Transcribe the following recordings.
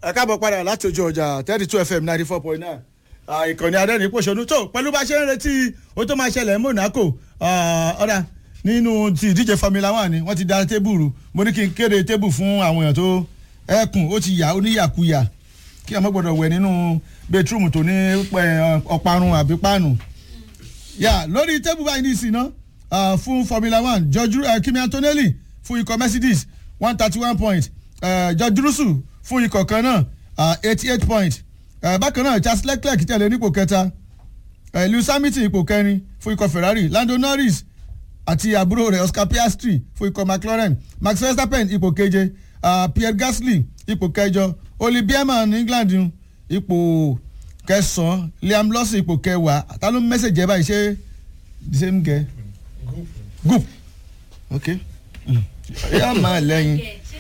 ẹ káàbọ̀ padà láti ojú ọjà thirty two fm ninety four point nine ìkànnì adẹ́rìn pòṣónú tó pẹ̀lú bá ṣe ń retí ó tó máa ṣẹlẹ̀ monaco ọ̀dà nínú ti ìdíje formula one ni wọ́n ti da tébùrù mo ní kí n kéde tébù fún àwọn èèyàn tó ẹkùn ó ti yà ó níyàkuyà kí ọmọ gbọ́dọ̀ wẹ̀ nínú bedroom tó ní ọ̀parun àbí páànù yà lórí tébù báyìí ní ìsìn náà fún formula one george uh, kimi antonelli fún ikọ̀ mercedes one thirty one point uh, george russell fún ikọ̀ kan náà eighty eight point uh, bákan náà charles leclerc tẹ̀lé nípò kẹta uh, lewis hamilton ipò kẹrin fún ikọ̀ ferrari lando norris àti àbúrò rẹ̀ oscar piastri fún ikọ̀ mclaren max verstappen ipò keje uh, pierre gasly ipò kẹjọ oli bierman england ipò kẹsàn-án liam lawson ipò kẹwàá ta ló ń mẹ́sẹ̀jì ẹ báyìí ṣé the same girl group ok yà máa lẹ́yìn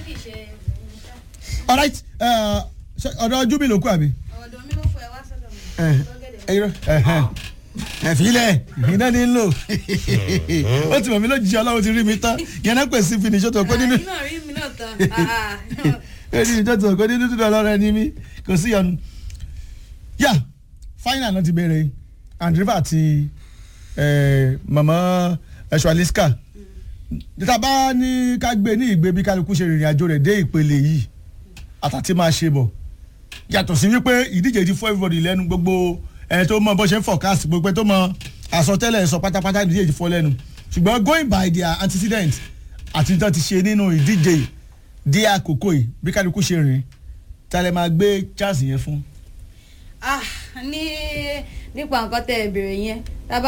alright ọ̀dọ̀ júbì ló kú àbí. ọ̀dọ̀ mi ló fọ ẹ wá sọ́dọ̀ mi. ẹ̀fílẹ̀ iná ní lò ó ti mọ̀ mí lójijì ọlọ́run ti rí mi tán yẹn náà pèsè finish tó kó nínú àyìn náà rí mi náà tán. finish tó kó nínú tó lọ́rọ̀ ẹni mi kò sí yọnu. yà final náà ti bẹ̀rẹ̀ andriva àti mama ẹ̀ṣọ́aliska níta bá ní ká gbé ní ìgbé bí kálukú ṣe rìnrìn àjò rẹ̀ dé ìpele yìí àtàtì máa ṣe bọ̀ yàtọ̀ sí wípé ìdíje ti fọ́ everybody lẹ́nu gbogbo ẹni tó mọ bó ṣe ń forecast gbogbo tó mọ àsọtẹ́lẹ̀ sọ pátápátá ìdíje ti fọ́ lẹ́nu ṣùgbọ́n going by their antecedent àti tó ti ṣe nínú ìdíje dé àkókò yìí bí kálukú ṣe rìn tálẹ̀ máa gbé chance yẹn fún. ah ní nípa nǹkan tẹ ẹ bèrè yẹn tábà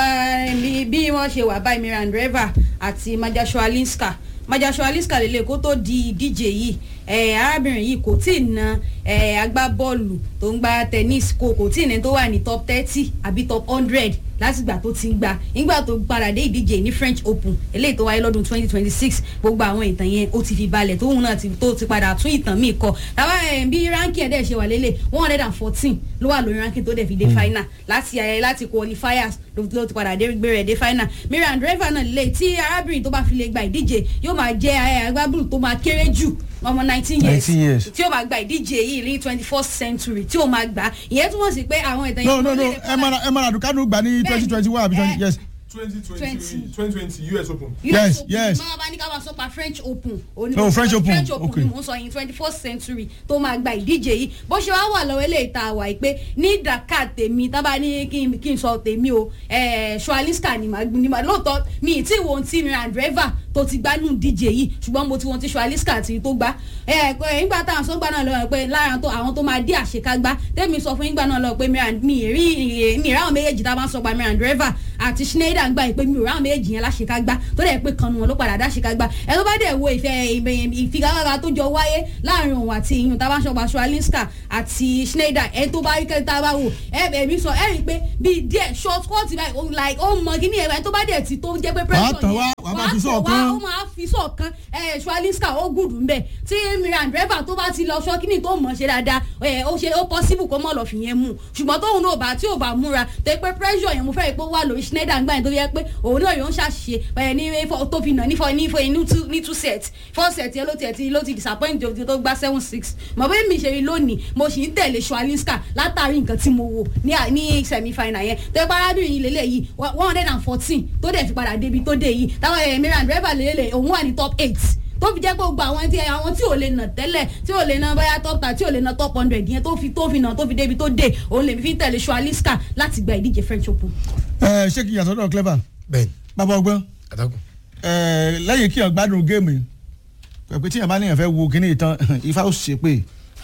bí wọ́n ṣe wà báyìí miran driver àti majasho alinska majasho alinska lè lè kó tó di ìdíje yìí arábìnrin yìí kò tí ì na agbábọ́ọ̀lù tó ń gba tennis kò kò tí ì ní tó wà ní top thirty àbí top hundred látìgbà tó ti ń gba nígbà tó padà dé ìdíje ní french open eléyìí tó wáyé lọ́dún twenty twenty six gbogbo àwọn ìtàn yẹn ó ti fi balẹ̀ tóun náà tó ti padà tún ìtàn míì kọ tàbá bí ránkì ẹ̀ dẹ̀ ṣe wà lélẹ̀ one hundred and fourteen ló wà lórí ránkì tó dẹ̀ fi dé final láti ayẹyẹ láti qualifiers ló ti padà dé gbé rẹ̀ dé final miriam driver náà lè tí arábìnrin tó bá fi lè gba ìdíje yóò máa jẹ́ agbábùrù tó máa kéré jù ọmọ nineteen years tí ó máa gba ìdíje yìí ní twenty first century tí ó máa gbà ìyẹn túmọ̀ sí pé àwọn ìtàn no no no ẹ mara ẹ mara dukanu gbà ní twenty twenty one àbí twenty yes. twenty twenty twenty twenty us open. Yes, yes. máa bá ní ká máa sọ pa french open. No, French Open, french open okay. ni mò ń sọ yìí twenty first century tó máa gba ìdíje yìí bó ṣe wá wà lọ́wọ́ eléyìí tá a wà yìí pé ní dakar tèmi tábà ní kí n kí n sọ tèmi o ṣualiska ni màá ní màá lóòótọ́ mi ì tí wo ti miran driver tó ti gbá nù díje yìí ṣùgbọ́n mo ti wọn ti ṣualiska àti tó gbá nígbà táwọn sọ́gbà náà lọ́wọ́ pé lára tó àwọn tó máa dé àṣekágbá tèmi sọ fún ìgbà náà lọ pé miran mi ì rí mi ì ráwọn méjèèjì tá a máa ń sọ pa miran driver àti schneider ń gbà pé mi ò ráwọn méjèèjì yẹn láṣekágbá tó dẹ̀ pé kanu wọn ló padà dá àṣekágbá ẹ tó bá dẹ̀ wo ìfẹ́ ìfigagbága tó jọ wáyé láàrin òun àti ìyún tá a bá ń sọ pa ṣualinska àti schneider ẹ tó bá rí kẹta bá wò ẹ ẹ̀mí sọ ẹ rí i pé bíi díẹ̀ short cut báyìí like ó mọ kíní ẹ̀ tó bá dẹ̀ ti tó jẹ́ pé pressure tàn wá, wàá máa fi sọ̀kan. ó máa fi sọ̀kan ẹ̀ ṣualinska ó gùdù ńbẹ̀ tí miran driver tó bá ti lọ sọ kíní tó mọ̀ ṣe dáadáa ẹ̀ ó ṣe ó possible kó mọ̀ lọ fi yẹn mú ṣùgbọ́n tóun náà bá tí ò bá múra tó pé pressure yẹn mo fẹ́ rí pé ó wà lórí schneider ńgbà yẹn tó yẹ pé òun náà yóò ń ṣàṣìṣe ẹ̀ ní fọ- tó fi nà ní fọ ní fọ inú two ní two set four set yẹn ló tiẹ̀ ti ló ti disappoint jòjì tó gbá seven six mọ̀ bí mi ṣe rí lónìí mo sì ń tẹ̀lé ṣualinska látàrí nǹkan tí mo wò ní à- ní semi final yẹn tó yẹ pé arábìnrin yìí lélẹ̀ yìí one hundred and fourteen tó dẹ̀ fi padà débi tó dé yìí táwọn ẹ̀ mìíràn driver lélẹ̀ òun wà ní top eight tó fi jẹ́ pé gbogbo àwọn tí àwọn tí ò lè nà tẹ́lẹ̀ tí ò lè nà báyà top ten tí ò lè nà top hundred yẹn tó fi tó fi nà tó fi débi tó dé òun lè fi tẹ̀lé ṣualinska láti gba ìdíje french open. ẹ ṣé kí yàtọ̀ náà clever bẹ́ẹ̀ni bàbá ọgbọ́n àtàkùn. ẹ lẹ́yìn kí yàn gbádùn géèmù yìí pẹ̀pẹ́ tí yàn bá níyàn fẹ́ wo kíní ìtàn ifá ó ṣe pé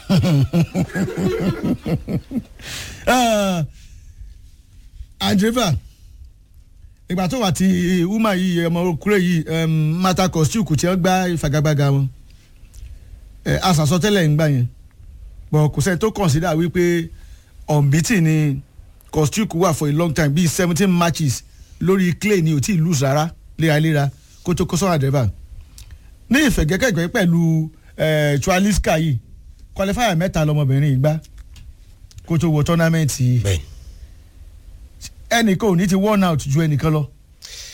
andreva ìgbà tó wà tí uma yìí ọmọ okure yìí um, mata kostiuku tí wọ́n gbá ìfagagbága wọn ẹ asàsọtẹ́lẹ̀ ń gbà yẹn bọ̀ kò sẹ́ni tó consider wípé unbeaten ni kostiuku wà for a long time bíi seventeen matches lórí clay ni ò tí ì lose rárá léraléra kó tó kó sọ́wọ́n àdẹ́bà ní ìfẹ̀gẹ́kẹ̀gbẹ́ pẹ̀lú eh, chualiska yìí qualifier mẹ́ta lọmọbìnrin yìí gbá kó tó wọ tournament yìí bẹ́ẹ̀ni. ẹnìkan ò ní ti worn out ju ẹnìkan lọ.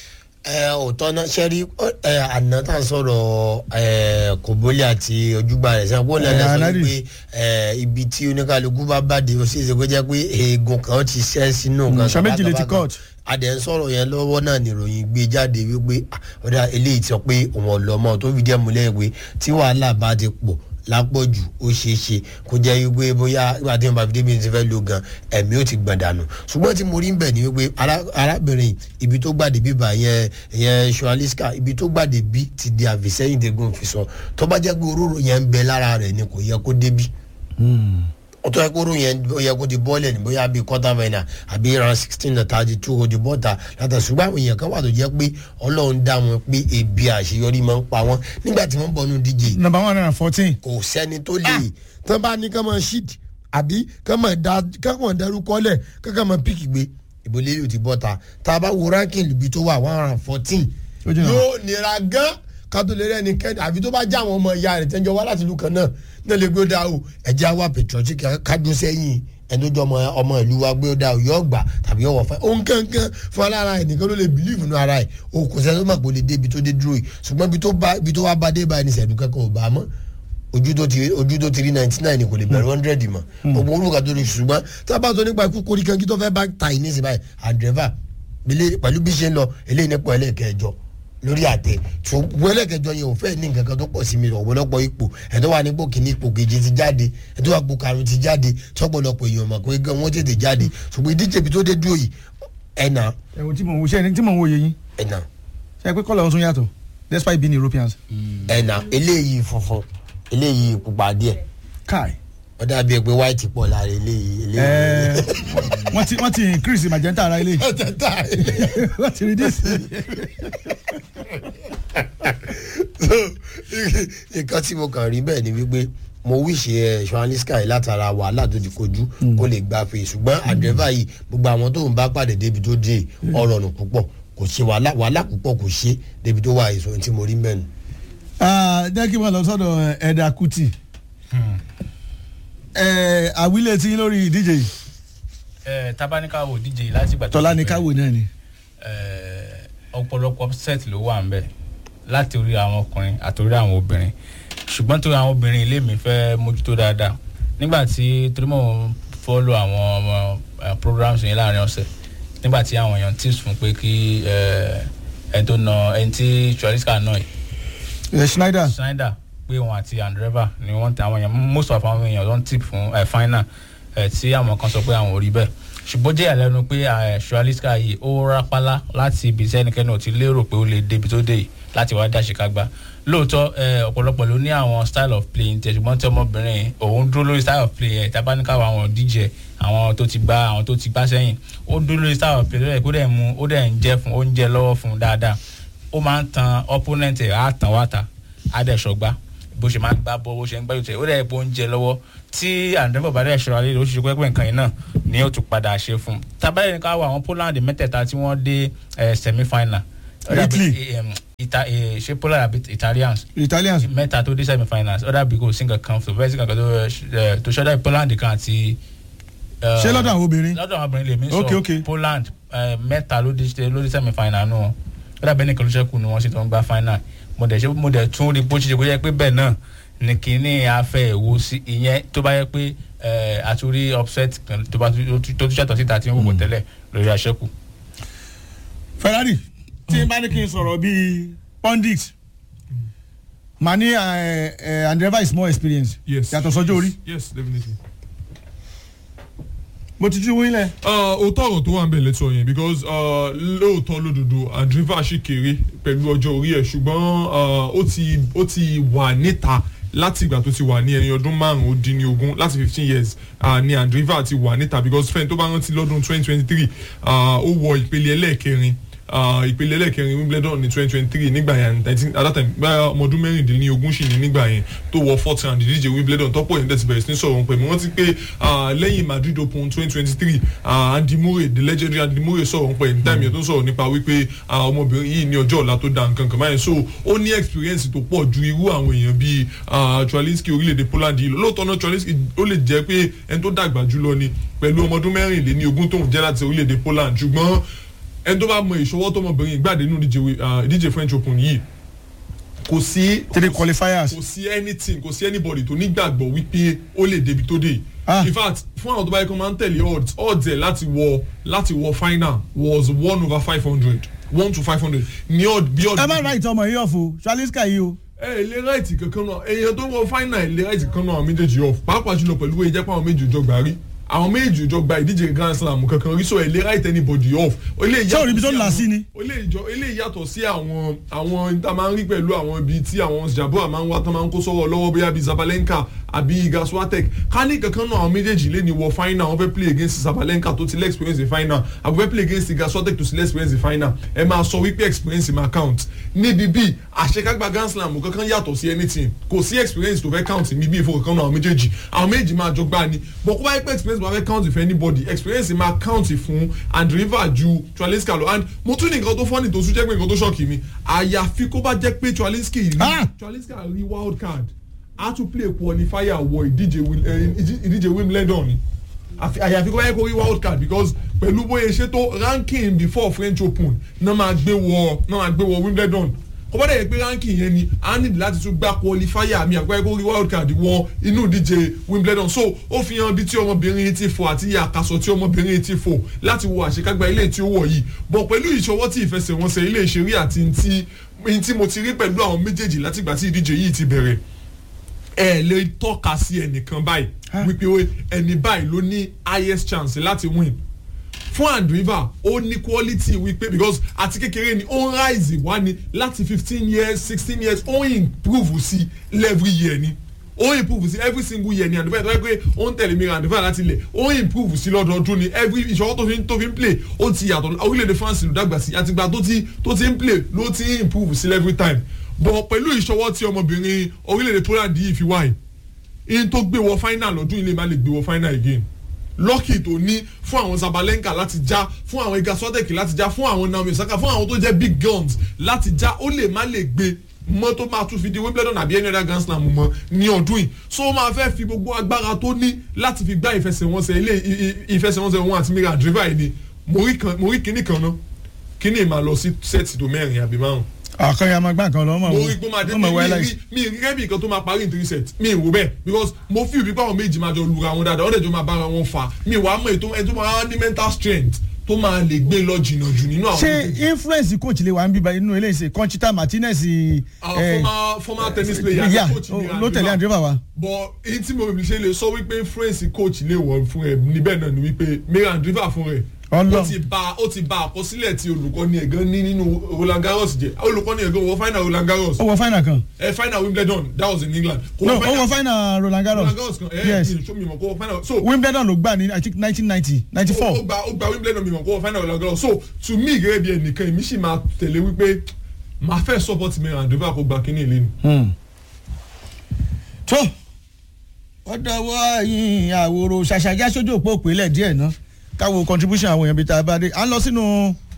ẹ òótọ́ náà ṣe rí ẹ àná tá à ń sọ̀rọ̀ ẹ kòbólì àti ojúgbà rẹ̀ sẹ́wọ́n kó lẹ́lẹ́ sọ Anadi. pé ẹ ibi tí oníkàlùkù bá bàdé ó sì ṣe kó jẹ́ pé eegun kan ti ṣẹ́ sínú Mm, kan ṣọ méjì lè ti kàkàkà. cut. adẹ̀ ń sọ̀rọ̀ yẹn lọ́wọ́ náà nìròyìn gbé jáde wípé ah, ọ̀dà eléyìí sọ pé òun ọ̀lọ́mọ tó fi díẹ̀ múlẹ̀ pé tí wàhálà bá ti pọ̀ lápọ̀jù ó ṣeé ṣe kó jẹ́ wípé bóyá ìgbà tí wọn bá fi débi ti fẹ́ lo gan ẹ̀mí ó ti gbọ̀n dànù ṣùgbọ́n tí mo rí ń bẹ̀ ni wípé ará- arábìnrin ibi tó gbàdé bíbà yẹn yẹn ṣualiska ibi tó gbàdé bí ti di àfìsẹ́yìn tẹ́gùn fi sọ tó bá jẹ́ pé òróró yẹn ń bẹ lára rẹ̀ ni kò yẹ kó débí ó tọ́ ẹ kó ròyìn yẹn ó yẹ kó ti bọ́ọ̀lẹ̀ ní bóyá bíi quarter final àbí round sixteen to thirty two ó ti bọ́ta látà ṣùgbọ́n àwọn èèyàn kan wà tó jẹ́ pé ọlọ́run dá wọn pé ebi àṣeyọrí máa ń pa wọ́n nígbà tí wọ́n bọ́nu díje number one hundred and fourteen. kò sẹ́ni tó lè tán bá ní kán máa ṣíìdì àbí kán máa da kán máa darúkọ lẹ̀ kán kán máa píkì gbé ìbòlẹ́ yóò ti bọ́ta tá a bá wo ranking ibi tó wà one hundred and fourteen Ó jìnnà. yóò nira gan kátó lè rẹ́ni kẹ́ni àbí tó bá já àwọn ọmọ ìyá rẹ̀ tẹ́jọ́ wá láti ìlú kan náà náà lè gbé ó dá o ẹ̀jẹ̀ àwa patriotic kájú sẹ́yìn ẹni tó jọ ọmọ ọmọ ìlú wa gbé ó dá o yóò gbà tàbí yóò wọ̀ fẹ́ òun kankan fún alára ẹ̀ nìkan ló lè believe nínú ara ẹ̀ o kò sẹ́ni tó mọ̀ pé ó lè dé ibi tó dé dúró yìí ṣùgbọ́n ibi tó bá ibi tó wá bá dé báyìí ní sẹ̀dú kankan ò bá a mọ́ ojú tó ti ojú tó ti rí ninety nine kò lè bẹ̀rẹ̀ hundred mọ́ gbogbo olùkà tó lè ṣùgbọ́n tá a bá sọ nípa ikú korí kan kí tó fẹ́ bá ta ìní sí báyìí àdrẹ́fà pẹ̀lú bí ṣe ń lọ eléyìí nípa ẹlẹ́ẹ̀kẹjọ lórí àtẹ ṣùgbọ́n ẹlẹ́ẹ̀kẹjọ yẹn ò fẹ́ ní nǹkan kan tó pọ̀ sí mi ọ̀pọ̀lọpọ̀ ipò ẹ̀tọ́ wà nípò kìíní ipò keje ti jáde ẹ̀tọ́ wà ipò karùn ti jáde tọ́pọ̀lọpọ̀ èèyàn mọ̀ pé gan wọ́n tètè jáde ṣùgbọ́n ìdíje ibi tó dé dúró yìí ẹ̀nà ẹ̀wọ̀n tí mò ń wo ṣe tí mò ń wo yẹ yín ẹ̀nà ṣe pé kọ́lọ̀ ọ̀hún yàtọ̀ despite being Europeans. ẹ̀nà eléyìí funfun eléyìí pupa díẹ̀ kai ó dàbí ẹ pé white pọ̀ lára eléyìí eléyìí. ẹẹ wọ́n ti wọ́n ti increase magenta ara ilé wọ́n ti reduce. nǹkan tí mo kàn rí bẹ́ẹ̀ ni wípé mo wíṣe ẹ ṣọ́ánlísíkà yìí látara wàhálà tó ti kojú kó lè gbà pé ṣùgbọ́n àdẹ́fà yìí gbogbo àwọn tó ń bá pàdé débi tó dé ọ̀rọ̀ nù púpọ̀ kò ṣe wàhálà wàhálà púpọ̀ kò ṣe débi tó wà èso tí mo rí mẹ́nu. Ah, jẹ́ kí n máa lọ sọ́dọ̀ ẹ̀dà Kuti Ẹ̀, àwílé tí lórí ìdíje yìí ẹ tabanika wo díje láti gbà tó tọ́lá ti ní bẹ̀rẹ̀. káwò náà ni. ẹ, ọ̀pọ̀lọpọ̀ set ló wà ńbẹ̀ láti orí àwọn ọkùnrin àti orí àwọn obìnrin ṣùgbọ́n torí àwọn obìnrin ilé mi fẹ́ mójútó dáadáa nígbà tí torí mò ń fọ́lọ́ àwọn ọmọ ẹ, programs yẹn láàrin ọ̀sẹ̀ nígbà tí àwọn èèyàn tips fún pé kí ẹ, ẹni tó na ẹni tí choriska náà yìí Ẹ̀, Schneider Schneider pé wọn àti andreva ni wọn tẹ àwọn èèyàn most of àwọn èèyàn ló ń tip fún ẹ final ẹ tí àwọn kan sọ pé àwọn ò rí bẹ́ẹ̀ ṣùgbọ́n jẹ́ ìyàlẹ́nu pé ẹ ṣualiska yìí ó rápálá láti ibi tí ẹnikẹ́ni ò ti lérò pé ó lè débi tó dé yìí láti wá dá ṣìkágbá lóòótọ́ ẹ ọ̀pọ̀lọpọ̀ ló ní àwọn style of play tẹ̀ ṣùgbọ́n tí ọmọbìnrin yìí, òun dúró lórí style of play ẹ̀ tabaníkàwọ̀ àwọn díje àwọn tó ti gbá àwọn tó ti gbá sẹ́yìn ó dúró lórí style of play lórí ẹ̀ kó dẹ̀ mú ó dẹ̀ ń jẹ́ fún ó ń jẹ lọ́wọ́ fún dáadáa ó máa ń tan opponent ẹ̀ á tàn wá ta á dẹ̀ ṣọgbá bó ṣe máa ń gbá bọ́ bó ṣe ń gbájú tẹ̀ ó dẹ̀ bó ń jẹ lọ́wọ́ tí àǹdẹ́fọ̀ bá dẹ̀ ṣọ́ra lé oṣù pẹ́pẹ́ nǹkan yìí náà ni ó tún padà ṣe fún un tabalẹ̀ ní ká wọ àwọn Poland mẹ́tẹ̀ẹ̀ta tí wọ́n dé eh, semi final Ó dàbí, Italy. eh, em, Ita- eh, ṣé Poland àbí Italians Italians mẹ́ta tó dé semi finals ó dàbí kò sí nǹkan kan tó fẹ́ẹ́ sí nǹkan tó eh, tó ṣọ́dá Poland kan àti. eh, ṣé lọ́dọ̀ àwọn obìnrin lọ́dọ̀ àwọn obìnrin lèmi Ok, sọ ok. Poland eh, mẹ́ta ló dé ló dé semi final nù wọn ó dàbí ẹnìkan ló ṣẹ́kù ni wọ́n sì tó ń gba final mo dẹ̀ ṣe mo dẹ̀ tún rí bó ṣe ṣe kó yẹ pé bẹ́ẹ̀ náà ni kínní afẹ́ ìwo sí ìyẹn tó bá yẹ pé eh, àtúrí upset kan tó bá tó tún ṣàtọ̀ síta tí wọ́n wò tẹ́lẹ̀ lórí aṣẹ́kù. Ferrari tí n bá ní kí n sọ̀rọ̀ bíi pundit màá ní Andreva is more experienced yes yàtọ̀ sọ́jọ́ orí yes definitely. mo ti ti wí lẹ̀. òótọ́ ọ̀rọ̀ tó wà ń bẹ̀ lẹ́tọ̀ yẹn because uh, lóòótọ́ lódodo andriva ṣì kéré pẹ̀lú ọjọ́ orí ẹ̀ ṣùgbọ́n uh, ó ti ó ti wà níta láti ìgbà tó ti wà ní ẹni ọdún márùn-ún ó dín ní ogún láti fifteen years uh, ni andriva ti wà níta because fẹ́ni tó bá rántí lọ́dún twenty twenty three ó wọ ìpele ẹlẹ́ẹ̀kẹrin uh, ìpele ẹlẹ́ẹ̀kẹrin wimbledon ní twenty twenty three nígbà yẹn I think at that time báyà ọmọ ọdún mẹ́rìndínlógún sì ní nígbà yẹn tó wọ fourth round ìdíje wimbledon tọ́pọ̀ yẹn tẹ̀sí bẹ̀rẹ̀ sí ní sọ̀rọ̀ pẹ̀lú wọ́n ti pé uh, lẹ́yìn madrid open twenty twenty three andy murray the legendary andy murray sọ̀rọ̀ pẹ̀ ní táìmù yẹn tó sọ̀rọ̀ nípa wípé uh, ọmọbìnrin yìí ní ọjọ́ ọ̀la tó da nǹkan kan báyìí so ó ní experience tó pọ̀ ju irú àwọn èèyàn bíi uh, tralinski orílẹ̀-èdè poland yìí lọ lóòótọ́ náà tralinski ó lè jẹ́ pé ẹni tó dàgbà jùlọ ni pẹ̀lú ọmọ ọdún mẹ́rìnléní ogún tóun jẹ́ láti orílẹ̀-èdè poland ṣùgbọ́n ẹni tó bá mọ ìṣọwọ́ tọmọbìnrin gbàdé nínú ìdíje ah, ìdíje French Open yìí kò sí three qualifiers kò sí anything kò sí anybody tó nígbàgbọ́ wípé ó lè débi tó dé yìí. Ah. in fact fún àwọn tó bá yẹ kó máa ń tẹ̀lé odds odds ẹ̀ láti wọ láti wọ final was one over five hundred one to five hundred ní odd bí odd. ẹ má ra ìtọ́ ọmọ yìí ọ̀fọ̀ Shaliska yìí o ẹ ẹ lè ráìtì kankan náà èèyàn tó wọ final ẹ lè ráìtì kankan náà àwọn méjèèjì off pàápàá jùlọ pẹ̀lú èyí jẹ́ pé àwọn méjì ò jọ gbà rí àwọn méjì ò jọ gba ìdíje grand slam kankan rí so ẹ lè ráìtì anybody off. ó lè Ṣé òrìbí tó yàtọ̀ là sí àwọn- ni? ó lè jọ ó lè yàtọ̀ sí àwọn àwọn tá a máa ń rí pẹ̀lú àwọn ibi tí àwọn jabua máa ń wá tán máa ń kó sọ́wọ́ lọ́wọ́ bóyá bíi Zabalenka àbí Iga Swiatek ká ní kankan náà àwọn méjèèjì lè ní wọ final wọ́n fẹ́ play against Zabalenka tó ti lẹ́ experience the final àbí fẹ́ play against Iga Swiatek tó ti lẹ́ experience the final ẹ máa sọ wípé experience máa count níbi bíi àṣekágbá grand slam kankan yàtọ̀ sí anything kò sí experience tó fẹ́ count níbi ìfowó kankan náà àwọn méjèèjì àwọn méjèèjì máa jọ gbá ni but kó bá yẹ pé experience máa fẹ́ count for anybody experience máa count fún Andriva ju Traliska lọ and mo tún ní nǹkan tó fọ́nì tó tún jẹ́ pé nǹkan tó ṣọ́ọ̀kì mi àyàfi kó bá jẹ́ pé Traliska rí Ah! Traliska rí wild card a tún play qualifier wọ ìdíje Wil- eh, ìdí- ìdíje Wimbledon ni àfi- àyàfi kó bá yẹ kó rí wild card because pẹ̀lú bóyá ṣe tó ranking before French Open náà máa gbé wọ náà máa gbé wọ Wimbledon kó bá dẹ̀ yẹ pé ranking yẹn ni a ní láti tún gba qualifier mi àgbáyé kó rí wild card wọ inú ìdíje Wimbledon so ó fi hàn bí tí ọmọbìnrin yìí ti fò àti àkàsọ̀ tí ọmọbìnrin yìí ti fò láti wo àṣekágbá ilé tí ó wọ̀ yìí bọ̀ pẹ̀lú ìṣọwọ́ tí ìfẹsẹ̀wọnsẹ̀ ilé ìṣeré àti ntí ntí mo ti rí pẹ̀lú àwọn méjèèjì látìgbà tí ìdíje yìí ti bẹ̀rẹ̀ ẹ lè tọ́ka sí ẹnìkan báyìí wípé ó ẹni báyìí ló ní highest chance láti win fún andriva ó ní quality wípé because àti kékeré ni ó ń rise wá ni láti fifteen years sixteen years ó ń improve sí every year ni ó ń improve sí every single year ni andriva tó yẹ pé ó ń tẹ̀lé mi andriva láti ilẹ̀ ó ń improve sí lọ́dọọdún ni every ìṣòro tó fi ń tó fi ń play ó ti yàtọ̀ orílẹ̀-èdè France ló dàgbà sí àtìgbà tó ti tó ti ń play ló ti ń improve sí every time but pẹ̀lú ìṣọwọ́ tí ọmọbìnrin orílẹ̀-èdè Poland yìí fi wáyé in tó gbé wọ final lọ́dún ilé má lè gbé wọ final again lọ́kì tó ní fún àwọn Zabalenka láti já fún àwọn Iga Swiatek láti já fún àwọn Naomi Osaka fún àwọn tó jẹ́ big guns láti já ó lè má lè gbé mọ́ tó máa tún fi di Wimbledon àbí any other Grand Slam mọ́ ní ọdún yìí so ó máa fẹ́ fi gbogbo agbára tó ní láti fi gbá ìfẹsẹ̀wọnsẹ̀ ilé i- i- ìfẹsẹ̀wọnsẹ̀ wọn àti Mira Andreeva yìí ni mo rí kan- mo rí kinní kan náà kinní máa lọ sí sẹ́ẹ̀tì tó mẹ́rin àbí márùn àkànyà ya máa gbá nǹkan lọ ọmọ mo rí pé ó máa dé ọmọ mi wáyé mi láì rí mi rí rẹ́bì kan tó máa parí in three sets mi rò bẹ́ẹ̀ because mo fi òbí pé àwọn méjì máa jọ lura wọn dáadáa wọ́n dẹ̀ jọ máa bára wọn fà mi wàá mọ̀ ètò ẹni tó máa ní mental strength tó máa lè gbé lọ jìnnà jù nínú àwọn ṣé méjèèjì. influence coach lè wà ń bíbá inú eléyìí ṣe Conchita Martinez Our eh, former former tennis player yeah, coach mi ló tẹ̀lé Andreeva wa. but èyí tí mo ṣe lè sọ wípé influence coach lè wọ̀ fún ẹ níbẹ̀ náà ni wípé Mira Andreeva fún rẹ̀ Ọlọ́run. ó ti ba ó ti ba àkọsílẹ̀ tí olùkọ́ni ẹ̀gán ní nínú Roland Garros jẹ́ olùkọ́ni ẹ̀gán wọ final Roland Garros ó wọ final kan ẹ final Wimbledon that was in England kò no wọ ó wọ final Roland Garros Roland Garros kan ẹ yes ẹ mi mọ̀ kó wọ final so Wimbledon ló gbà ní I think nineteen ninety ninety ó four gba ó gba Wimbledon mi mọ̀ kó wọ final Roland Garros so to me gẹ́gẹ́ bí ẹnìkan èmi sì máa tẹ̀lé wípé màá fẹ́ support Mira Andreeva kó gba kínní ìlénu. tó ó dọwọ́ yín àwòrò ṣàṣàjá sójú òpó òpìlẹ̀ díẹ̀ ná káwo contribution àwọn èèyàn bíi tá a bá dé à ń lọ sínú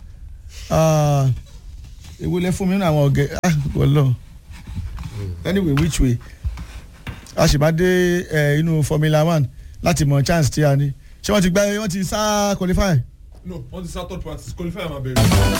ewúlẹ̀ fún mi nínú àwọn ọ̀gẹ̀ ah wọ́lọ́ anyway which way a sì máa dé eh, inú Formula One láti mọ chance tí a ní ṣé wọ́n ti gbá wọ́n ti sá qualify. no wọ́n ti sá third practice qualifier máa bẹ̀rẹ̀.